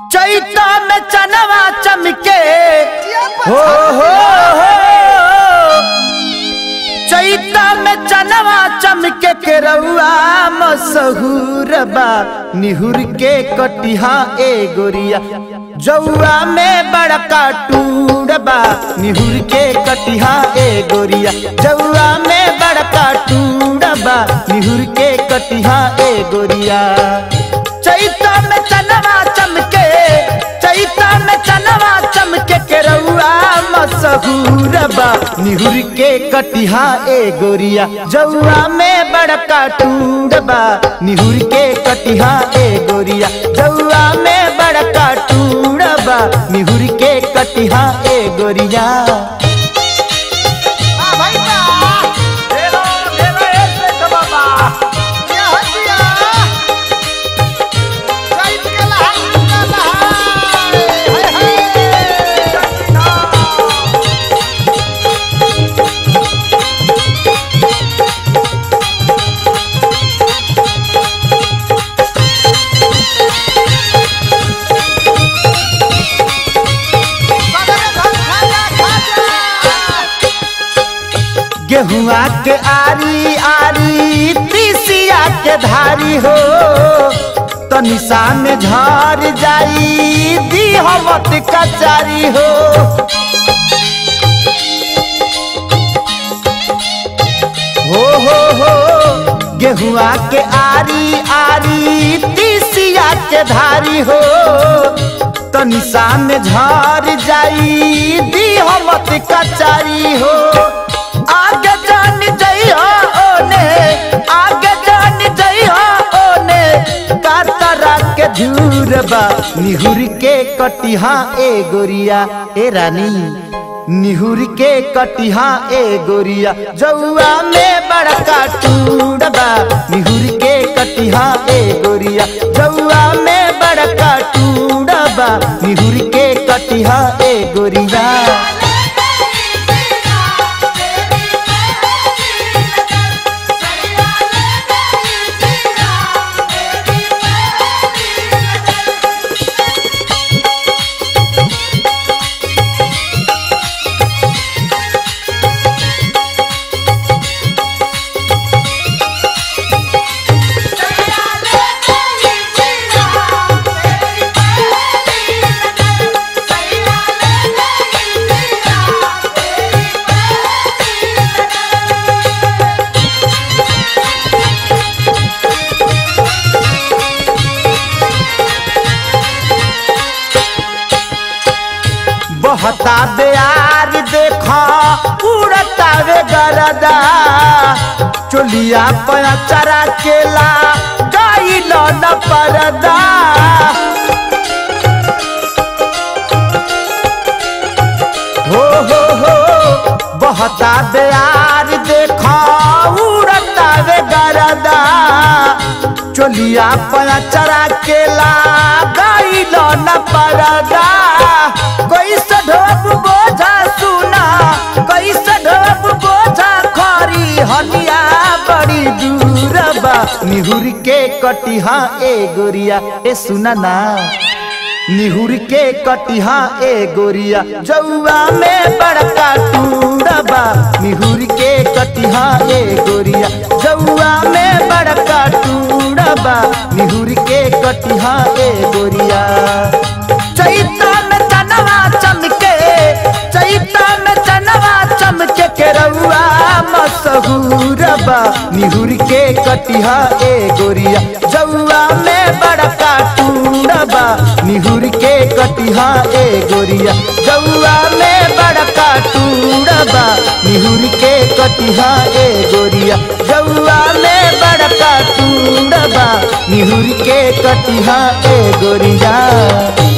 चैता में चनवा चमके हो हो हो चैता में चनवा चमके के रउआ मसहूर बा निहुर के कटिहा ए गोरिया जौआ में बड़का टूर बा निहुर के कटिहा ए गोरिया जौआ में बड़का टूर बा निहुर के कटिहा ए गोरिया चैता में चनवा चमके चैता में चनवा चमके के रउआ मसहूर बा निहुर के कटिहा ए गोरिया जौआ में बड़का टूर बा निहुर के कटिहा ए गोरिया जौआ में बड़का टूर बा निहुर के कटिहा ए गोरिया गेहुआ के आरी आरी तीसिया के धारी हो तनिषा में झर जाई दी हमत कचारी हो हो हो हो गेहुआ के आरी आरी तीसिया के धारी हो तनिषा में झर जाई दी हमत कचारी हो आगे जान जइहा ओने आगे जान जइहा ओने कातरा के झूर बा निहुर के कटिहा ए गोरिया ए रानी निहुर के कटिहा ए गोरिया जौआ में बड़का टूर बा निहुर के कटिहा ए गोरिया जौआ में बड़का टूर बा निहुर के कटिहा ए गोरिया बहता बेयार देखा उड़ता वे गरदा चोलिया पया चरा केला गाई न परदा हो हो हो बहता बेयार देखा उड़ता वे गरदा चोलिया पया चरा केला गाई न परदा कैसे ढोब बोझा सुना कैसे ढोब बोझा खरी हलिया बड़ी दूर बा निहुर के कटिहा ए गोरिया ए सुना ना निहुर के कटिहा ए गोरिया जौआ में बड़का टूरा बा निहुर के कटिहा ए गोरिया जौआ में बड़का टूरा बा निहुर के कटिहा ए गोरिया चैता में चनवा चमके चैता में चनवा चमके के रउआ मसहूर बा निहुर के कटिहा ए गोरिया जौआ में बड़का टूरा बा निहुर के कटिहा ए गोरिया जौआ में बड़का टूरा बा निहुर के कटिहा ए गोरिया जौआ में बड़का टूरा बा निहुर के कटिहा ए गोरिया